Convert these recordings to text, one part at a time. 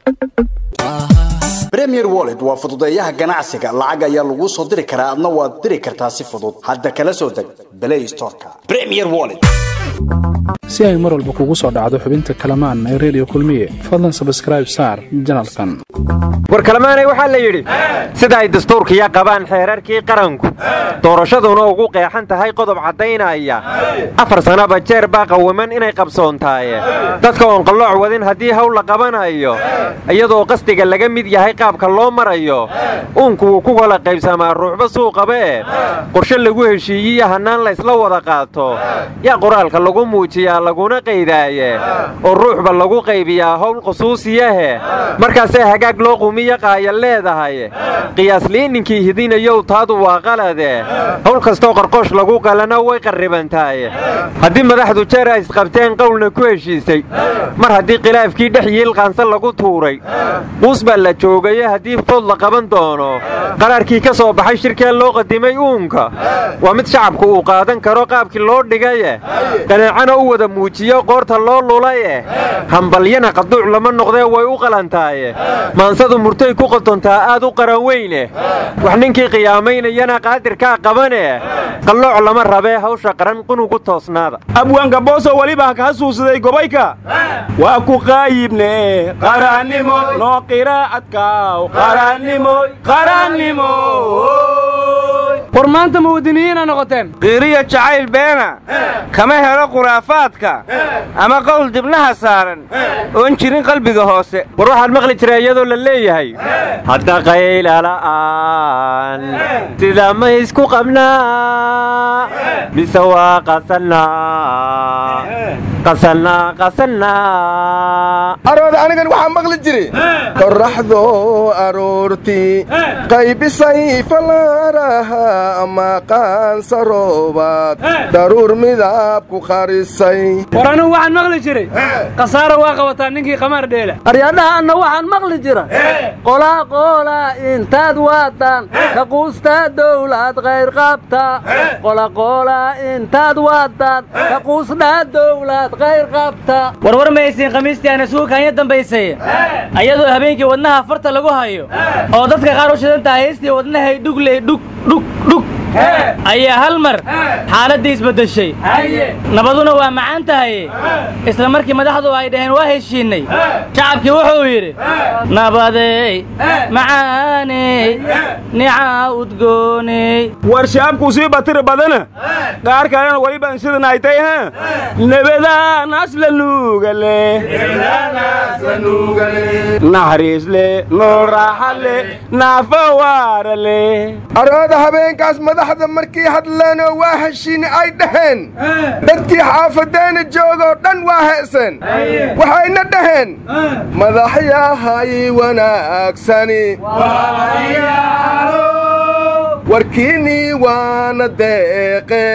premier wallet waa fududeeyaha ganacsiga lacag ayaa laguu soo diri karaa adna waad diri kartaa si fudud hadda kala soo deg play storeka premier wallet si ay mar walba kugu soo dhacdo xubinta kalamaan ee redio kulmiye fadlan sabskraib saar janalkan war kalamaanay waxaa la yidhi sida ay dastuurkiya qabaan xeerarkii qaranku doorashaduna ugu qeexan tahay qodob caddaynaya afar sannaba jeer baa qawaman inay qabsoontaaye dadka oon qallooc wadin haddii hawl la qabanayo iyadoo qasdiga laga mid yahay qaabka loo marayo uunku wuu ku kala qaybsamaa ruuxba suuqabae qorshe lagu heshiiyiyo hannaan laysla wada qaato yaa qoraalka lagu muujiyaa laguna qaydaaye oo ruuxba lagu qaybiyaa howl khusuusiyahe markaasee hagaag loo qumiyo qaaya leedahay qiyaasliin ninkii hidinayow taadu waa qalade howl kastoo qarqoosh lagu qalana way qarribantahay haddii madaxdu jeer ay isqabteen qowlna ku heshiisay mar haddii khilaafkii dhex yiilqaansa lagu tuuray quus baa la joogaye haddii food la qaban doono qaraarkii ka soo baxay shirkee loo qadimay uunka waa mid shacabku uu qaadan karo qaabkii loo dhigaye qanaacana u wada muujiyo qoorta loo lulaye hambalyana qaduuc lama noqdee way u qalantaaye maansadu murtay ku qotontaa aad u qaran weyne wax ninkii qiyaamaynayana qaadirkaa qabane qallooc lama rabee hawsha qaran qunugu toosnaada abwaanka booso weliba ka hasuusaday gobayka waa ku qaayibne qarannimo noo qiraacadkaaw qarannimo qarannimo war maanta muwadiniyiina noqoteen qiiriya jacayl beena kama helo khuraafaadka ama qowl dibnaha saaran oon jirin qalbiga hoose war waxaan maqli jiray iyadoo la leeyahay hadda qaylala'aan sida ma isku qabnaa mise waa qasannaa qasannaa qasannaa arooda anigan waxaa maqli jiri qorraxdo aroortii qaybisay falaaraha ama qaansaroobaad daruur midab ku qarisay war anugu waxaan maqli jiray khasaara waa qabataa ninkii qamaar dheela aryadhaha anna waxaan maqli jira qolaa qoolaa intaad waadaan ka quustaa dowlad qayr qabta qolaqoolaa intaad waadaan ka quusdhaa dowlad qayr qabta warwar maysiin khamiistii aana suukaanya dambaysay ayadoo habeenkii wadnaha farta lagu hayo oo dadka qaar u shidan tahay heystii wadnahay dhugley dhug dhug dhug ayaa hal mar xaaladdii isbeddeshay nabaduna waa macaan tahay isla markii madaxdu ay dhaheen waa heshiinnay shacabkii wuxuu yidhi nabadey macaaney nicaa udgooney war shaabkuu sii batiri badana qaar kalena weliban sidan ay tay ha nebadaanaas la nuugale naxariis le nool raaxa le naafa waara le arooda habeenkaas madaxda markii hadleenoo waa heshiini ay dhaheen dadkii xaafadeena joogoo dhan waa heeseen waxayna dhaheen madaxyahay wanaagsani warkiinnii waana deeqe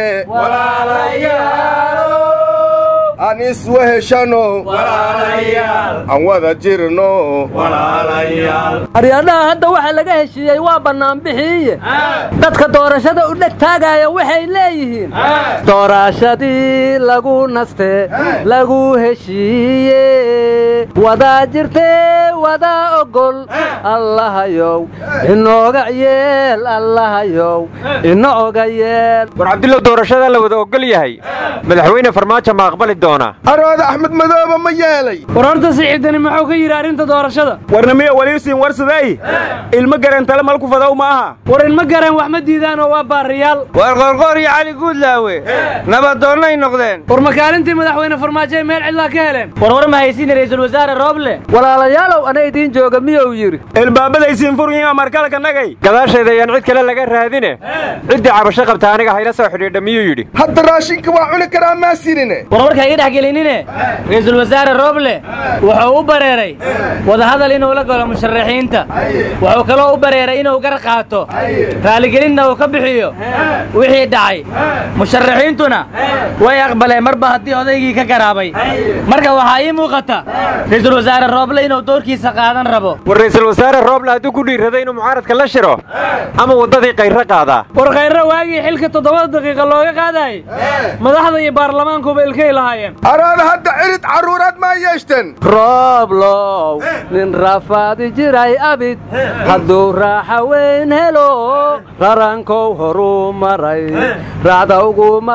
aan isweheshano aan wada jirno aryadhaha hadda waxa laga heshiiyey waa bannaanbixiiye dadka doorashada u dheg taagaaya waxay leeyihiin doorashadii lagu naste lagu heshiiye wadaa jirtee wadaa ogol allahayow inooga yeel allahayow ina oga yeel war cabdillow doorashada la wada ogol yahay madaxweyne farmaajo ma aqbali doonaa arooda axmed madooba ma yeelay war horta siciidani muxuu ka yidhi arrinta doorashada warnamiya waliisiin warsaday ilmo garan tale malku fadow ma aha war ilma garan wax ma diidaan oo waa baariyaal war qoorqoor iyo cali guudlaawe nabadoonnay noqdeen war makaalintii madaxweyne farmaajo ay meel cidlaa ka heleen warwar ma haysiin ra'iisul wasaare rooble walaalayaalow ana idiin jooga miyuu yidhi ilbaabadaysiin furyiin amarkalka nagay gadaasheeda ayaan cid kale laga raadine ciddii cabasho qabta aniga hayla soo xidhiidha miyuu yidhi hadda raashinka waa cuni karaa maasinine warwarka iga dhex gelinine ra'iisul wasaare rooble wuxuu u bareeray wadahadal inuu la galo musharaxiinta wuxuu kaloo u bareeray inuu gar qaato raaligelinna uu ka bixiyo wixii dhacay musharaxiintuna way aqbaleen marba haddii odaygii ka garaabay marka waxaa ii muuqata ra'iisul wasaare rooble inuu doorkiisa amarkiisa qaadan rabo war ra'iisul wasaare rooble hadduu ku dhiiraday inuu mucaaradka la shiro ama waddadii kayro qaadaa war khayre waagii xilka toddobada daqiiqa looga qaadayay madaxda iyo baarlamaankuba ilkay lahaayeen araada hadda cirid carruuraad maa yeeshteen rooblow nin rafaadi jiray abid hadduu raaxa weyn helo rarankow horuu maray raacda uguma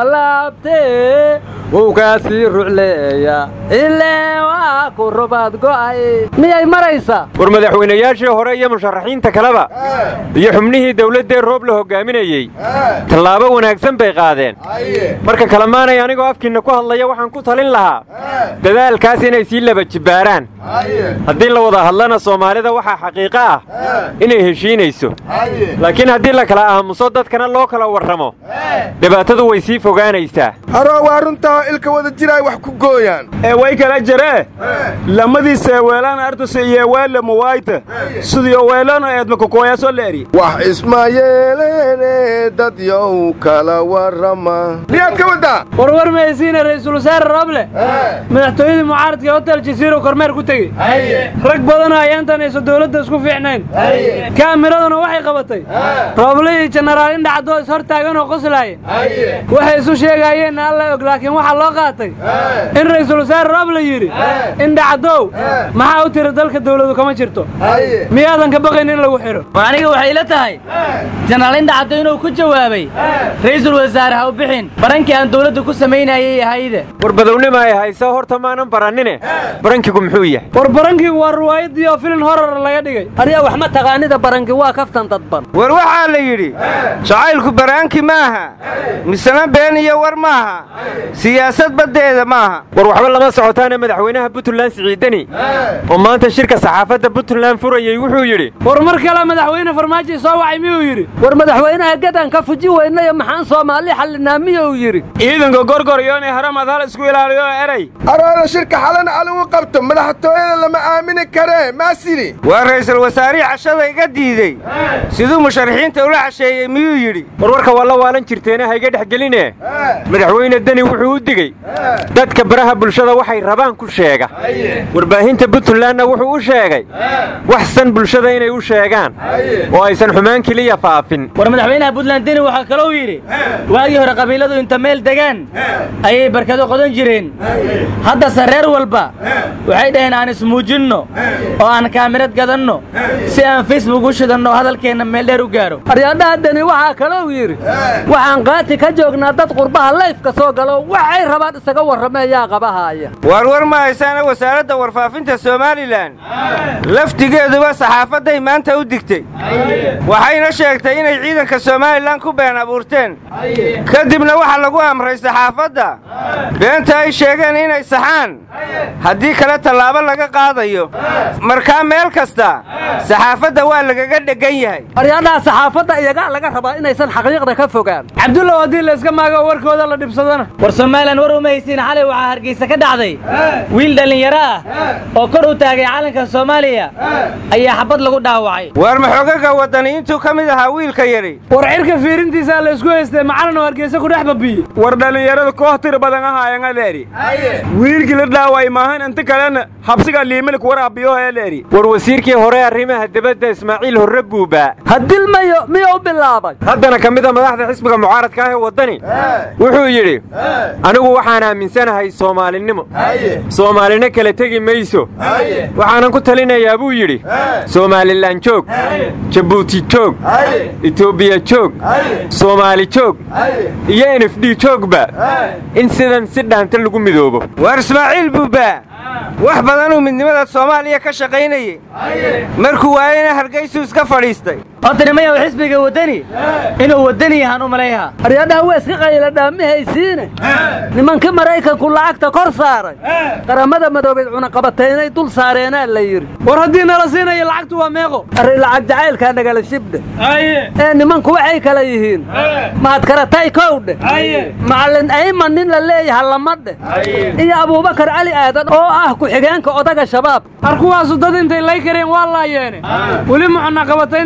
laabtee wowgaasii rucleeya ilee waa ku rubaad go'ay miyay maraysaa war madaxweynayaashii hore iyo musharaxiinta kaleba iyo xubnihii dawladdee roob la hoggaaminayey tallaabo wanaagsan bay qaadeen marka kalemaanay anigoo afkiinna ku hadlaya waxaan ku talin lahaa dadaalkaas inay sii laba jibbaaraan haddii la wada hadlana soomaalida waxaa xaqiiqo ah inay heshiinayso laakiin haddii la kala aamuso dadkana loo kala warramo dhibaatadu way sii fogaanaysaa aroo waa runtaa ilka wada jiraay wax ku gooyaan ee way kala jaree lamadiisa weelaan artuse iyo weelle muwaayta sidii weelano eedma kokooyaasoo leeri wax isma yeeleene dad yow kala warrama miyaad ka waddaa warwar maysiina ra'iisul wasaare rooble madaxtooyadii mucaaradka ee hotel jasiiro kormeer ku tegey rag badanoo ayaantan ayso dawladda isku fiicnayn kaamiraduna waxay qabatay rooble iyo jenaraal indhacadoo is hor taagan oo qoslaaya waxay isu sheegaayeenna alla og laakiin waxaa loo qaatay in ra'iisul wasaare rooble yidhi indhacadow maxaa u tiri dalka dawladu kama jirto miyaadan ka baqayn in lagu xidho war aniga waxay ila tahay jenaraal indhacaddo inuu ku jawaabay ra'iisul wasaare ha u bixin barankii aan dawladda ku samaynayay ahayde war badownima ay haysa horta maanan barannine barankigu muxuu yahay war barankigu waa ruwaayaddii oo filin horar laga dhigay aryaa wax ma taqaanida baranki waa kaftan dadban war waxaa la yidhi jacaylku baraanki maaha misena been iyo war maaha siyaasad baddeeda maaha war waxba lama socotaana madaxweynaha puntland siciidani oo maanta shirka saxaafadda puntland furayey wuxuu yidhi war mar kale madaxweyne farmaajo soo wacay miyuu yidhi war madaxweynaha gadan ka fuji weynayo maxaan soomaali xallinaa miyuu yidhi ciidanka gorgoryo inay haramad hal isku ilaaliyo oo eray araada shirka xalana aligu qabto madaxtooyada lama aamini karee maasini waa ra'iisul wasaarihii cashada iga diidey siduu musharaxiinta ula casheeyey miyuu yidhi warwarka waa la waalan jirteene hayga dhex geline madaxweyne deni wuxuu u digey dadka baraha bulshada waxay rabaan ku sheega warbaahinta puntlandna wuxuu u sheegay waxsan bulshada inay u sheegaan oo aysan xumaan keliya faafin war madaxweynaha puntland deni waxaa kalou yidhi waagii hore qabiiladu inta meel degaan ayay barkado qodan jireen haddase reer walba waxay dhaheen aan ismuujinno oo aan kaamirad gadanno si aan facebook u shidanno oo hadalkeenna meel dheer u gaaro aryaadhaha deni waxaa kalou yidhi waxaan qaati ka joognaa dad qurbaha layfka soo galo waxay rabaan isaga warrameeyaa qabahaaya waar war ma haysaana wasaaradda warfaafinta somalilan laftigeeduba saxaafadday maanta u digtay waxayna sheegtay inay ciidanka somalilan ku been abuurteen kadibna waxaa lagu amray saxaafadda beenta ay sheegeen inay saxaan haddii kale tallaabo laga qaadayo markaa meel kasta saxaafadda waa lagaga dheggan yahay aryaadhaha saxaafadda iyagaa laga rabaa inaysan xaqiiqda ka fogaan cabdullow haddii layska maago warkooda la dhibsadana war somalilan war uma haysiin xalay waxaa hargeysa ka dhacday wiil dhallinyaro ah oo kor u taagay calanka soomaaliya ayaa xabad lagu dhaawacay waar maxoogaga waddaniyiintuu ka mid ahaa wiilka yadhi war cirka fiirintiisaa la isku haystay macalin oo hargeysa ku dhex babiyey war dhallinyarada koox tir badan ahaayan leeri wiilkii la dhaaway maahan inta kalena habsiga liimilk waraabiyo ee leeri war wasiirkii hore arrimaha debadda ismaaciil horre buuba hadilmayo miyuu bilaabay haddana ka mid a madaxda xisbiga mucaaradka ah ee waddani wuxuu yidhi anigu waxaan aaminsanahay soomaalinimo soomaalina kala tegi mayso waxaanan ku talinayaa buu yidhi somalilan joog jabuuti joog etoobiya joog soomaali joog iyo n f d joogba in sidan si dhaanta lagu midoobo waar ismaaciil buuba wax badanuu midnimada soomaaliya ka shaqaynayey markuu waayena hargaysuu iska fadhiistay horta nimayaw xisbiga waddani inuu waddani yahaan u malayha aryaadhaha waa iska qayla dhaamihaysiine nimankii maraykanku lacagta kor saaray qaramada madoobeed cunaqabataynay dul saareenaa la yidhi war haddii nala siinayo lacagtu waa meeqo arri lacag jacaylkaa nagala shibdhe ee nimanku waxay kala yihiin mahadkaratay kowdhe macallin ayman nin la leeyaha lamadhe iyo abuubakar cali aadan oo ah ku-xigeenka odaga shabaab ar kuwaasu dad intay lay kareen waa laayeene weli mucunaqabatayn iyo cambaare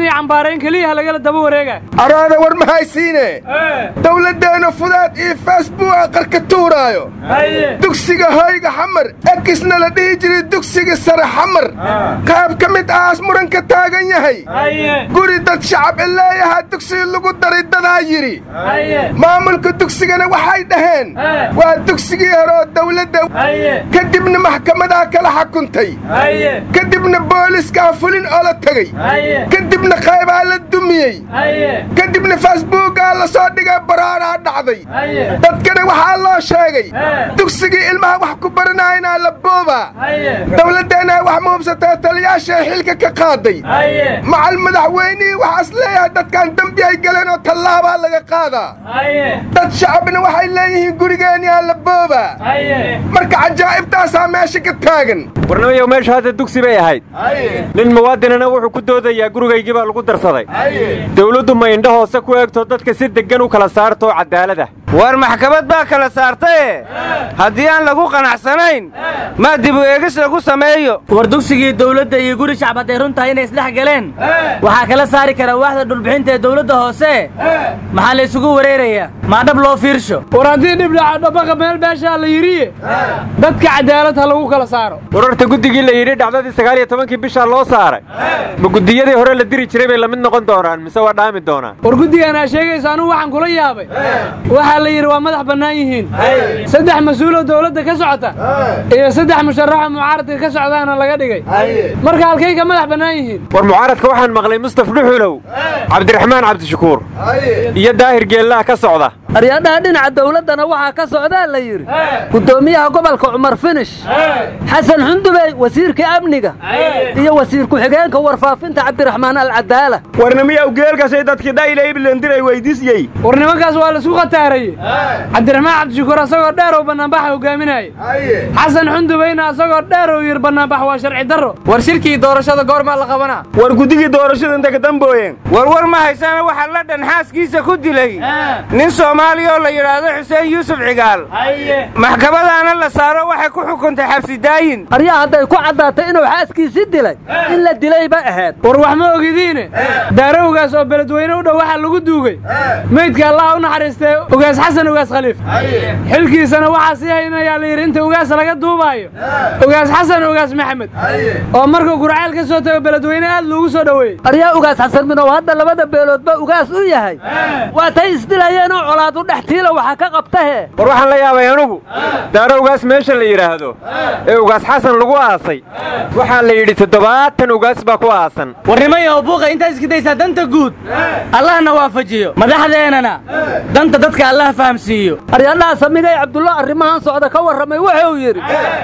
maarayn keliyaha lagala daba wareega araada war ma haysiine dowladdeena fudaad iyo facebooka qarka tuuraayo dugsiga hoyga xamar ekisna la dhihi jiray dugsiga sare xamar qaab ka mid ahaas muranka taagan yahay guri dad shacab i leeyahaa dugsiga lagu daray dadaa yidhi maamulka dugsigana waxay dhaheen waa dugsigii hore oo dawladda kadibna maxkamadaa kala xakuntay kadibna booliskaa fulin oo la tegey kadibna qaybaa la dumiyey kadibna facebookaa la soo dhigay baraaraa dhacday dadkana waxaa loo sheegay dugsigii ilmaha wax ku baranaynaa la boobaa dawladdeenna wax muhubsatee taliyaashae xilka ka qaaday macal madaxweynihii waxaas leeyahay dadkan dembi ay galeen oo tallaabaa laga qaadaa dad shacabna waxay leeyihiin gurigeenyaa la boobaa marka cajaa'ibtaasaa meesha ka taagan warnamayow meesha hadda dugsi bay ahayd nin muwaadinana wuxuu ku doodayaa gurigaygii baa lagu darsaday dawladdu ma indho hoose ku eegto dadka si deggan u kala saartoo cadaalada war maxkamad baa kala saartaye haddii aan lagu qanacsanayn maa dibu eegis lagu sameeyo war dugsigii dawladda iyo guri shacab hadday run tahay inay isdhex galeen waxaa kala saari kara waaxda dhulbixinta ee dawladda hoose maxaa la isugu wareerayaa maa dhab loo fiirsho war haddii dhibdhaca dhabaqa meel beeshaa la yidhiye dadka cadaalad ha lagu kala saaro wararta guddigii la yidhi dhacdadii sagaal iyo tobankii bishaa loo saaray ma guddiyadii hore la diri jiray bay la mid noqon doonaan mise waa dhaami doonaan war guddigan aa sheegaysa anugu waxaan kula yaabay waxaa la yidhi waa madax bannaan yihiin saddex mas-uuloo dawladda ka socota iyo saddex musharaxoo mucaaradka ka socdaana laga dhigay marka halkay ka madax bannaan yihiin war mucaaradka waxaan maqlay mustaf dhuxulow cabdiraxmaan cabdishakuur iyo daahir geellaha ka socda aryadhaha dhinaca dawladdana waxaa ka socdaa la yidhi guddoomiyaha gobolka cumar finish xasan xundubey wasiirka amniga iyo wasiir ku-xigeenka warfaafinta cabdiraxmaan alcadaala warnamiyaw geelkasay dadkii dhayla iblendiray weydiisyey war nimankaas waa laisku khataarayey cabdiraxmaan cabdishakuur asagoo dheerow bannaanbaxa hogaaminaaye xasan xundubeyna asagoo dheerow yir bannaanbax waa sharci darro war shirkii doorashada goormaa la qabanaa war guddigii doorashada inta ka dambooyeen warwar ma haysana waxaa la dhan xaaskiisa ku dilay nin soomaaliya oo la yidhaahdo xuseen yuusuf cigaal maxkamadaana la saaro waxay ku xukuntay xabsi daayin aryaa hadday ku caddaatay inuu xaaskiisii dilay in la dilayba ahayd war wax ma ogidiine daarowgaas oo beledweyne u dhow waxaa lagu duugay meydka allaha u naxariistee ugaas xasan ugaas khaliif xilkiisana waxaa sii haynayaa la yidhi inta ugaas laga duubaayo ugaas xasan ugaas maxamed oo markuu gurceel ka soo tago beledweyne aad loogu soo dhoweeyey aryaa ugaas xasan minow hadda labada beeloodba ugaas u yahay waa tay isdilayeenoo colaadu dhex tiila waxa ka qabtahe war waxaan la yaabay anugu daarowgaas meesha la yidhaahdo ee ugaas xasan lagu aasay waxaa la yidhi toddobaatan ugaas baa ku aasan warnimayaho buuqa intaad iska daysaa danta guud allahna waafajiyo madaxdeennana danta dadka allah fahamsiiyo aryadhaha samigay cabdullo arrimahan socda ka warramay wuxuu yidhi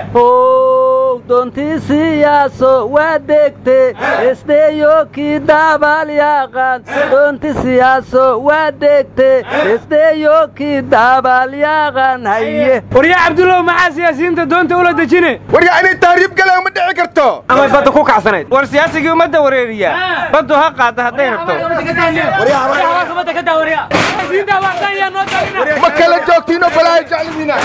how doontii siyaaso waa degte esdeeyo kii daabaal yaaqaan doonti siyaaso waa degte esdeeyo kii daabaal yaaqaan haye waryaa cabdullow maxaa siyaasiyiinta doonta ula dejine waryaa inay tahriib galeen ma dhici karto amay badda ku kacsanayd war siyaasigii ummadda wareeriya baddu ha qaadda hadday rabto ma kala joogtiinoo balaayo jeclidiina